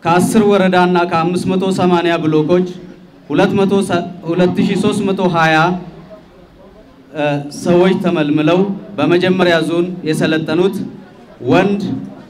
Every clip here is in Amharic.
ከ10 ወረዳና ከ580 ብሎኮች 2320 ሰዎች ተመልምለው በመጀመሪያ ዙን የሰለጠኑት ወንድ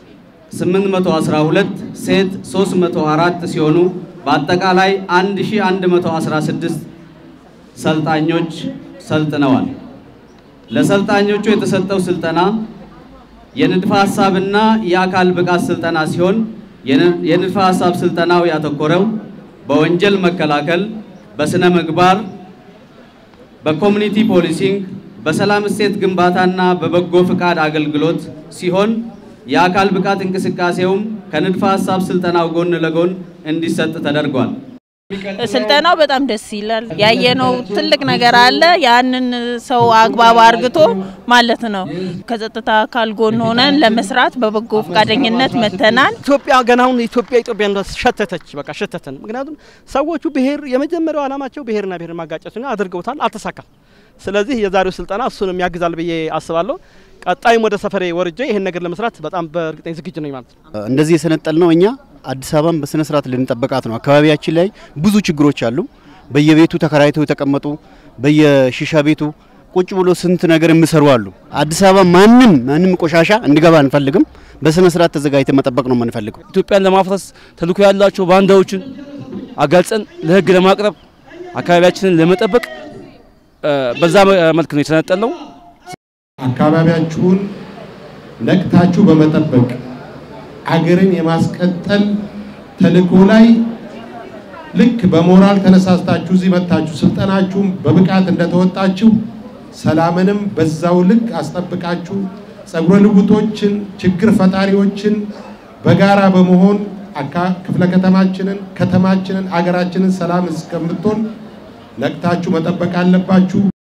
812 ሴት 304 ሲሆኑ በአጠቃላይ 1116 ሰልጣኞች ሰልጥነዋል። ለሰልጣኞቹ የተሰጠው ስልጠና የንድፈ ሐሳብና የአካል ብቃት ስልጠና ሲሆን የንድፈ ሐሳብ ስልጠናው ያተኮረው በወንጀል መከላከል፣ በስነ ምግባር፣ በኮሚኒቲ ፖሊሲንግ፣ በሰላም እሴት ግንባታና በበጎ ፍቃድ አገልግሎት ሲሆን የአካል ብቃት እንቅስቃሴውም ከንድፈ ሐሳብ ስልጠናው ጎን ለጎን እንዲሰጥ ተደርጓል። ስልጠናው በጣም ደስ ይላል። ያየነው ትልቅ ነገር አለ። ያንን ሰው አግባብ አርግቶ ማለት ነው ከጸጥታ አካል ጎን ሆነን ለመስራት በበጎ ፈቃደኝነት መተናል። ኢትዮጵያ ገና አሁን ኢትዮጵያ ኢትዮጵያ ሸተተች፣ በቃ ሸተተን። ምክንያቱም ሰዎቹ ብሔር የመጀመሪያው ዓላማቸው ብሔርና ብሔር ማጋጨት ነው፣ አድርገውታል፣ አልተሳካም። ስለዚህ የዛሬው ስልጠና እሱንም ያግዛል ብዬ አስባለሁ። ቀጣይም ወደ ሰፈሬ ወርጄ ይሄን ነገር ለመስራት በጣም በእርግጠኝ ዝግጁ ነኝ ማለት ነው። እንደዚህ የሰነጠል ነው እኛ አዲስ አበባን በስነ ስርዓት ልንጠበቃት ነው። አካባቢያችን ላይ ብዙ ችግሮች አሉ። በየቤቱ ተከራይተው የተቀመጡ በየሺሻ ቤቱ ቁጭ ብሎ ስንት ነገር የሚሰሩ አሉ። አዲስ አበባ ማንም ማንም ቆሻሻ እንዲገባ አንፈልግም። በስነ ስርዓት ተዘጋጅተን መጠበቅ ነው የምንፈልገው። ኢትዮጵያን ለማፍረስ ተልዕኮ ያላቸው ባንዳዎችን አጋልጸን ለህግ ለማቅረብ አካባቢያችንን ለመጠበቅ በዛ መልክ ነው የተነጠልነው። አካባቢያችሁን ነቅታችሁ በመጠበቅ አገርን የማስቀጠል ተልዕኮ ላይ ልክ በሞራል ተነሳስታችሁ እዚህ መጥታችሁ ስልጠናችሁም በብቃት እንደተወጣችሁ ሰላምንም በዛው ልክ አስጠብቃችሁ ጸጉረ ልውጦችን፣ ችግር ፈጣሪዎችን በጋራ በመሆን ክፍለ ከተማችንን፣ ከተማችንን፣ አገራችንን ሰላም እስከምትሆን ነቅታችሁ መጠበቅ አለባችሁ።